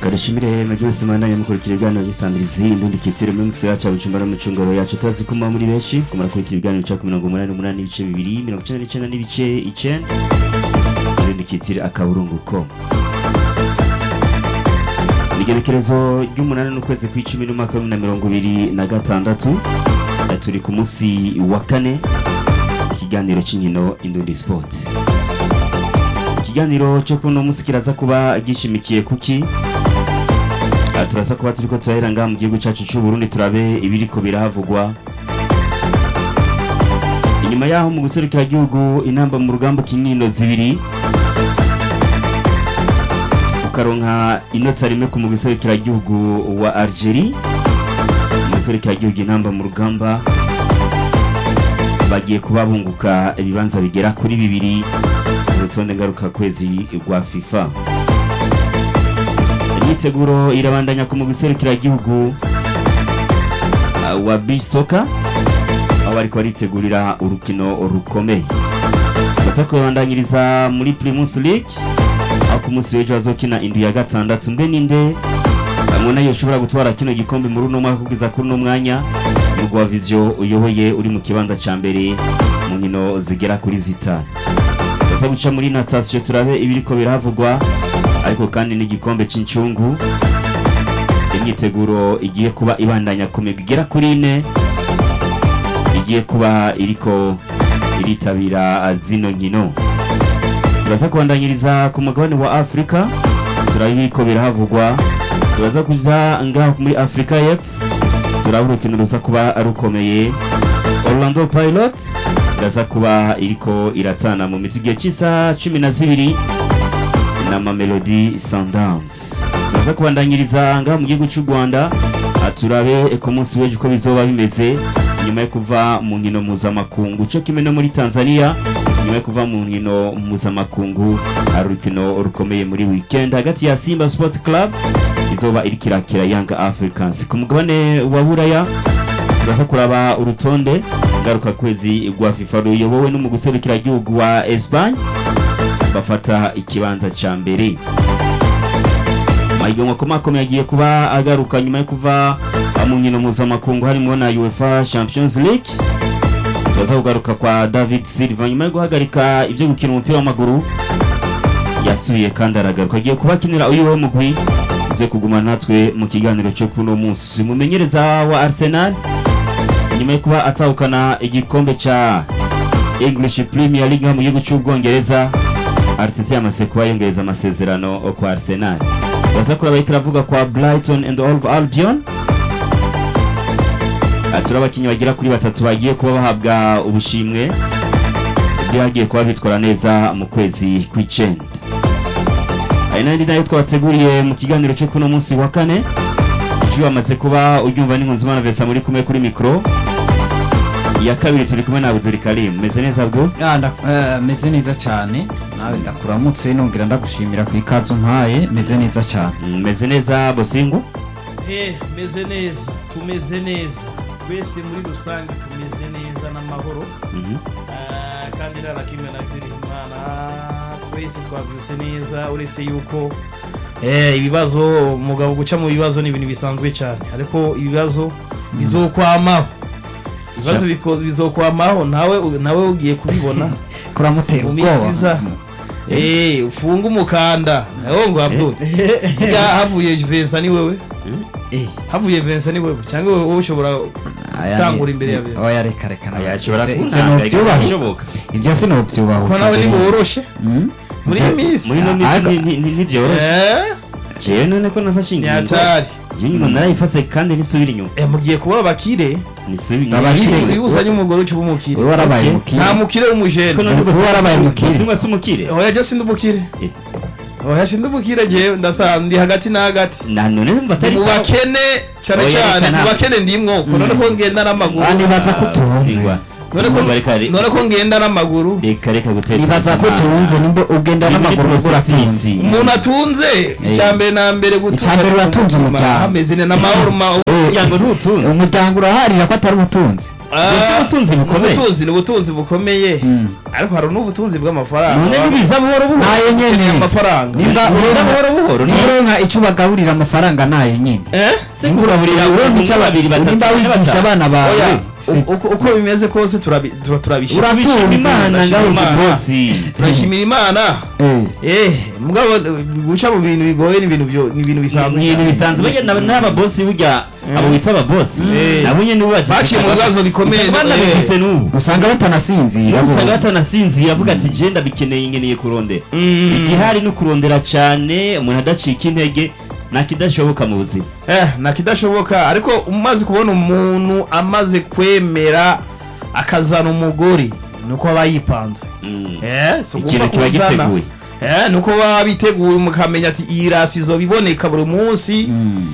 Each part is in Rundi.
kadushimire mujyi wese mwandanye mukurikira ibiganiro by'isandirizi indundi kitire muri mukisi yacu abucumbara n'umucungoro yacu tuzi ko muba muri benshi ko murakurikira ibiganiro bica ku mirongo umunani n'umunani n'ibice bibiri mirongo icenda n'icenda n'ibice icenda indundi kitire akaburungu ko igerekerezo ry'umunani n'ukwezi kw'icumi n'umwaka wa bibiri na mirongo ibiri na gatandatu Eh, turi ku munsi wa kane ikiganiro cy'inkino indundi sport ikiganiro cyo kuno munsi kiraza kuba gishimikiye kuki Ah, turasa kuba turiko turahera ngaha mu gihugu cyacu cy'u Burundi turabe ibiriko birahavugwa inyuma yaho mu guserukira igihugu inamba mu rugamba kinkino zibiri ukaronka inota rimwe ku mu guserukira igihugu wa Algerie mu guserukira igihugu inamba mu rugamba bagiye kuba bunguka ibibanza bigera kuri bibiri mu rutonde ngaruka kwezi rwa FIFA imyiteguro irabandanya ku mu guserukira igihugu uh, wa beach soccer aho bariko baritegurira urukino rukomeye basa kubandanyiriza muri Primus League aho ku munsi w'ejo bazokina indwi ya gatandatu mbe ninde hamwe nayo ushobora gutwara kino gikombe muri uno mwaka kugeza kuri uno mwanya umugwa wa Vision uyoboye uri mu kibanza ca mbere mu nkino zigera kuri zitanu baza guca muri natation turabe ibiriko birahavugwa ariko kandi n'igikombe cy'incungu imyiteguro igiye kuba ibandanya ku migwi igera kuri ine igiye kuba iriko iritabira zino nkino turaza kubandanyiriza ku mugabane wa afurika turaba ibiriko birahavugwa turaza kuja ngaho muri afurika y'epfo turaba urukino ruza kuba rukomeye orlando pilot iraza kuba iriko iratana mu mitwe igihe cy'isaha cumi na zibiri na Mamelody Sundowns turaza kubandanyiriza ngaha mu gihugu cy'u Rwanda ah, turabe ku munsi w'ejo uko bizoba bimeze nyuma yo kuva mu nkino mpuzamakungu cyo kimwe no muri Tanzania nyuma yo kuva mu nkino mpuzamakungu hari urukino rukomeye muri weekend hagati ya Simba Sports Club izoba iriko irakira Young Africans ku mugabane wa Buraya turaza kuraba urutonde ngaruka kwezi rwa FIFA ruyobowe n'umuguserukira igihugu wa Espagne bafata ikibanza ca mbere mahiganwa akomakomeye agiye kuba agaruka nyuma yo kuva mu nkino mpuzamakungu harimo na UEFA Champions League baza kugaruka kwa David Silva nyuma yo guhagarika ibyo gukina umupira w'amaguru yasubiye kandi aragaruka agiye kuba akinira uyu we mugwi uze kuguma natwe mu kiganiro cyo kuno munsi mumenyereza wa Arsenal nyuma yo kuba atahukana igikombe ca English Premier League mu gihugu cy'Ubwongereza Arteta yamaze kuba yongereza amasezerano kwa Arsenal baza kuraba ariko iravuga kwa Brighton and Hove Albion atura abakinnyi bagera kuri batatu bagiye kuba bahabwa ubushimwe ibyo bagiye kuba bitwara neza mu kwezi kw'icenda ari n'andi nayo twabateguriye mu kiganiro cyo kuno munsi wa kane ijwi bamaze kuba uryumva n'inkunzimana Vincent muri kumwe kuri mikoro iya kabiri turi kumwe na Abdul Karim meze neza Abdul Ya, nda- eh, meze neza cyane nawe ndakuramutse nongera ndagushimira ku ikazu mpaye meze neza cyane Mm, meze neza Bosingo Eh, meze neza tumeze neza twese muri rusange tumeze neza n'amahoro Mhm. Ah, kandi nta na kimwe nagirira imana twese twabyuse neza uretse yuko eh, ibibazo umugabo guca mu bibazo ni ibintu bisanzwe cyane ariko ibibazo bizokwamaho ibibazo biko- bizokwamaho nawe nawe ugiye kubibona kuramutera mu ubwoba minsi iza Eh, ufunge umukanda nawe ngo Abdul Burya havuye Vincent ni wewe Eh, havuye Vincent ni wewe cyangwa wowe ushobora aya Gutangura ni- imbere ya ni- Vincent. oya reka reka Aya, nawe. ashobora Ibyo- ibyo kuntanga novyubaha. bishoboka ibyo sinobyubaha ko nawe ntiworoshe muri iyi minsi muri ino minsi Ariko- ni- ni- ni- ntivyoroshe Eh, jewe none ko nafashe ni ingingo hatari je nyuma narayifase kandi nisubira inyuma Eh, mugiye kuba abakire nisubira Abakire. iyo usanye umugore uca uba umukire wowe warabaye Okay. mukire nta mukire w'umujene Wowe warabaye mukire. simwe si umukire oya je sindi umukire Eh. oya sindi umukire jewe ndasa ndi hagati na hagati na none numva atari mu sawa bakene cyane Oya, cyane reka mu nta- bakene ndimwo ko none ko ngenda n'amaguru Ah, nibaza ko utunze Singwa. none ko Singwa, reka re- none ko ngenda n'amaguru reka reka gutekereza nibaza ko tunze nimba ugenda Ni muri n'amaguru ubwo uratunze processes. umuntu atunze icya mbere na mbere Icya mbere uratunze umuryango. hameze ne n'amahoro ma umuryango ntutunze umuryango uraharira ko atari ubutunzi Gusa ubutunzi bukomeye. ubutunzi ni ubutunzi bukomeye ariko hari n'ubutunzi bw'amafaranga none Baba- nibiza buhoro buhoro nayo nyene amafaranga Nimba nibiza uronka- buhoro buhoro niba uronka icyo bagaburira amafaranga nayo nyine eh se kugaburira uronka icyo babiri batatu nimba bane wigisha batanu. abana bawe oya si- u- uko uko bimeze kose turabi- tura- turabishima Uratunze, Bishima imana Bashima ngaho Imana. bosi turashimira imana Eh. eh mugabo guca mu bintu bigoye ni ibintu byo ni ibintu bisanzwe ni ibintu bisanzwe burya n'aba- n'ababosi burya abo bita ababosi Eh. nabo nyene nibo bagize Baciye mu akazi. bibazo bikomeye, Usanga banabifise eh. n'ubu usanga batanasinzira bo. usanga batanasinziye avuga ati je ndabikeneye nkeneye kurondera Mm. igihari ni ukurondera cyane umuntu adacika intege nta kidashoboka mu buzima eh nakidashoboka ariko umaze kubona umuntu amaze kwemera akazana umugore nuko aba yipanze Mm. eh si ikintu ugupfa kiba kuzana. giteguye eh nuko baba biteguye mukamenya ati iyi rasi izobiboneka buri munsi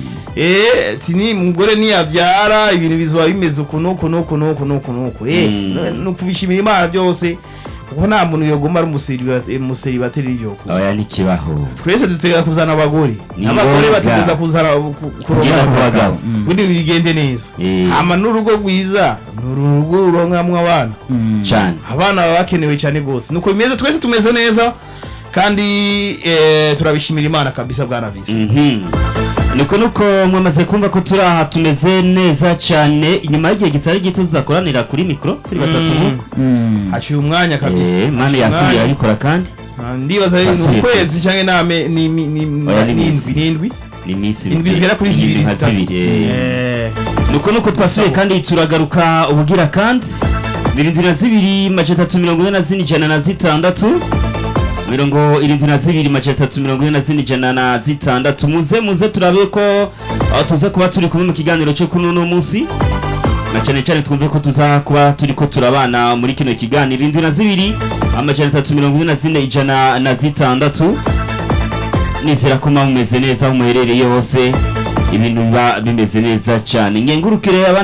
eh ati ni umugore niyavyara ibintu bizoba bimeze uku nuku nuku nuku nuku nuku eh Mm. no kubishimira imana byose kuko nta muntu yogoma ari umuseribateri umuseribateri y'ibyo oya ntikibaho twese dutegeka kuzana abagore Ni abagore ngombwa. bategeza kuzana ku- Kugenda kurongana ku bagabo. abagabo ubundi bigende neza Eh. hama n'urugo rwiza ni urugo ruronkamwo abana cyane abana baba bakenewe cyane rwose nuko bimeze twese tumeze neza kandi eh, turabishimira imana kabisa bwana visi Mhm. niko nuko mwamaze kumva ko turi aha tumeze neza cyane inyuma y'igihe kitari gito tuzakoranira kuri mikoro turi batatu Mm. nk'uko haciye umwanya kabisa Eh, mani Haciye yasubiye umwanya. arabikora kandi Ah, ndibaza ni Yasubiye ukwezi cyangwa iname ni ni ni Oya, ni ni iminsi. indwi ni indwi ni iminsi indwi zigera kuri indwi zibiri nka zitatu zibiri eh. Eh, nuko nuko twasubiye kandi turagaruka ubugira kandi irindwi na zibiri mace atatu mirongo ine na zine ijana na zitandatu mirongo irindwi na zibiri mace atatu mirongo ine na zine ijana na zitandatu muze muze turabe ko aho tuza kuba turi kumwe mu kiganiro cyo kuri uno munsi na cyane cyane twumve ko tuza kuba turi ko turabana muri kino kiganiro irindwi na zibiri amajana atatu mirongo ine na zine ijana na zitandatu nizera ko muba mumeze neza aho muherereye hose ibintu biba bimeze neza cyane ngengurukire abana